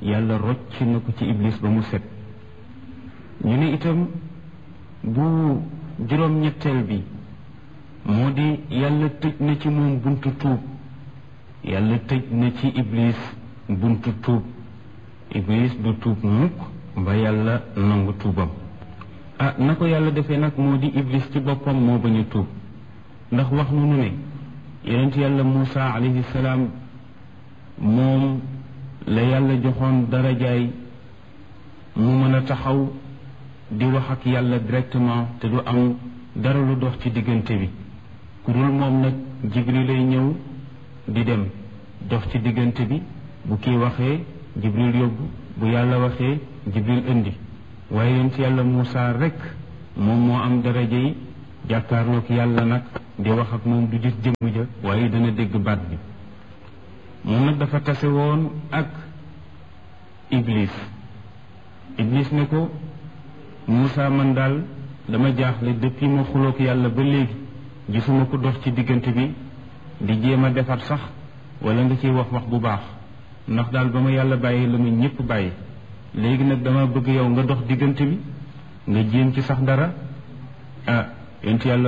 yàlla rocc na ko ci iblis ba mu set ñu ne itam bu juróom-ñetteel bi moo di yàlla tëj na ci moom buntu tuub yàlla tëj na ci iblis buntu tuub iblis du tuub mukk ba yàlla nangu tuubam ah na ko yàlla defee nag moo di iblis ci boppam moo bañ a tuub ndax wax nu nu ne yonent yàlla Muusa alayhi salaam moom la yàlla joxoon darajaay mu mën a taxaw di wax ak yàlla directement te du am dara lu dox ci diggante bi ku dul moom nag jibril lay ñëw di dem dox ci diggante bi bu kii waxee jibril yóbbu bu yàlla waxee jibril indi waaye yonent yàlla Muusa rek moom moo am daraja yi jàkkaarloog yàlla nag di wax ak moom du gis jëmm ja waaye dana dégg baat bi moom nag dafa tase woon ak iblis iblis ne ko Moussa man daal dama jaaxle depuis ma xuloog yàlla ba léegi gisuma ko dox ci diggante bi di jéem a defar sax wala nga ciy wax wax bu baax ndax daal ba ma yàlla bàyyi la ma ñëpp bàyyi léegi nag dama bëgg yow nga dox diggante bi nga jéem ci sax dara ah yonent yàlla